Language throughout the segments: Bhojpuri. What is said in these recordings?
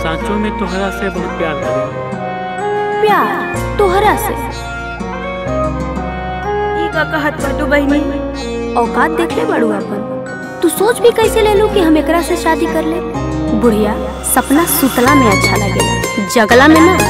सांचों में तोहरा से बहुत प्यार करी प्यार तोहरा से ई का कहत बाटू बहिनी औकात देख ले बड़ू अपन तू सोच भी कैसे ले लू कि हम एकरा से शादी कर ले बुढ़िया सपना सुतला में अच्छा लगेला जगला में ना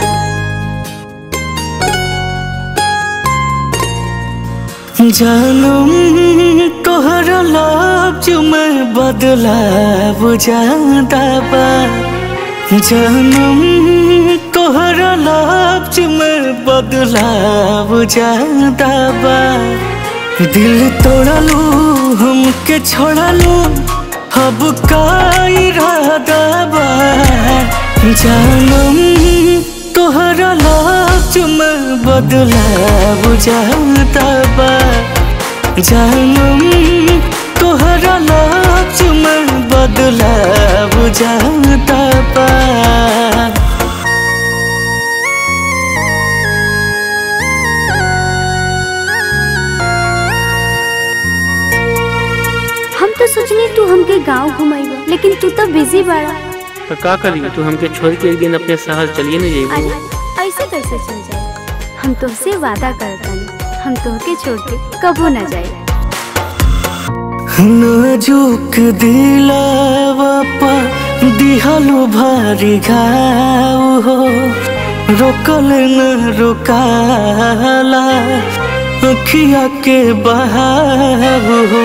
जानम तोहरा लफ्ज में बदलाव ज्यादा बा जानम तोहरा लफ्ज में बदलाव ज्यादा बा दिल तोड़लू हमके छोड़लू अब का इरादा बा जानम तोहरा लफ्ज में बदलाव ज्यादा बा जानम तोहरा लफ्ज में बदलाव ज्यादा बा हम तो सोचनी तू हमके गांव घुमाइबा लेकिन तू तो बिजी बाड़ा तो का करी तू हमके छोड़ के एक दिन अपने शहर चलिए ना अरे जेबू ऐसे कैसे चल जाए हम तुमसे वादा करतानी हम तोहके छोड़ के कबो ना जाए नाजुक दिलावा पा दिहलो भारी घाव हो रोकल न रोकाला अखिया के बहाव हो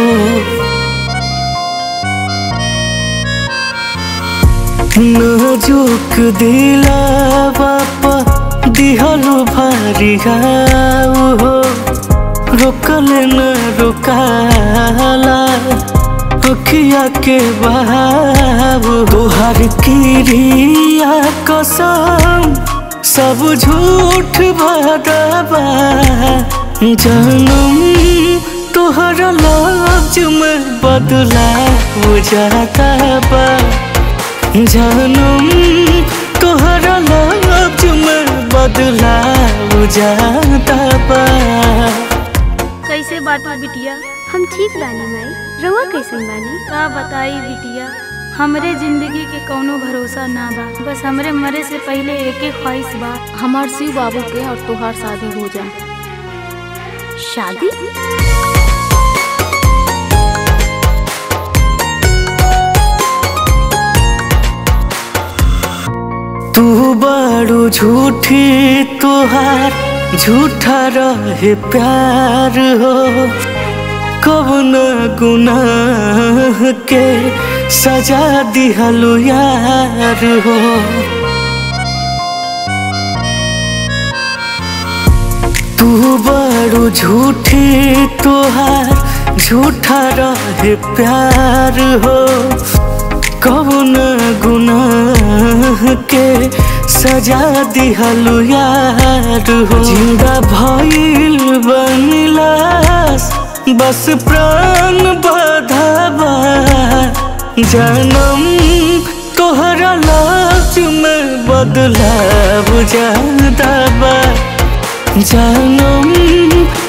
नाजुक दिलावा पा दिहलो भारी घाव हो रोकल न रोकाला अखिया के बहाव तोहर किरिया कसम सब झूठ भदबा जानम तोहरा लफ्ज में बदला जाता बा जानम तोहरा लफ्ज में बदला जाता बा कैसे बाटू बिटिया हम ठीक बानी माई रउआ कैसन बानी का बताई बिटिया हमरे जिंदगी के कौनो भरोसा ना बा बस हमरे मरे से पहले एक एक ख्वाहिश बा हमार शिव बाबू के और तोहार शादी हो जा शादी तू बड़ू झूठी तुहार झूठा रहे प्यार हो कब न गुनाह के सजा दिहलो यार हो तू बड़ू झूठी तुहार झूठा रहे प्यार हो कौन गुनाह के सजा दिहलु यार हो जिंदा भइल बनिलास बस प्राण बधावा जानम तोहरा लफ्ज में बदलाव ज्यादा बा जानम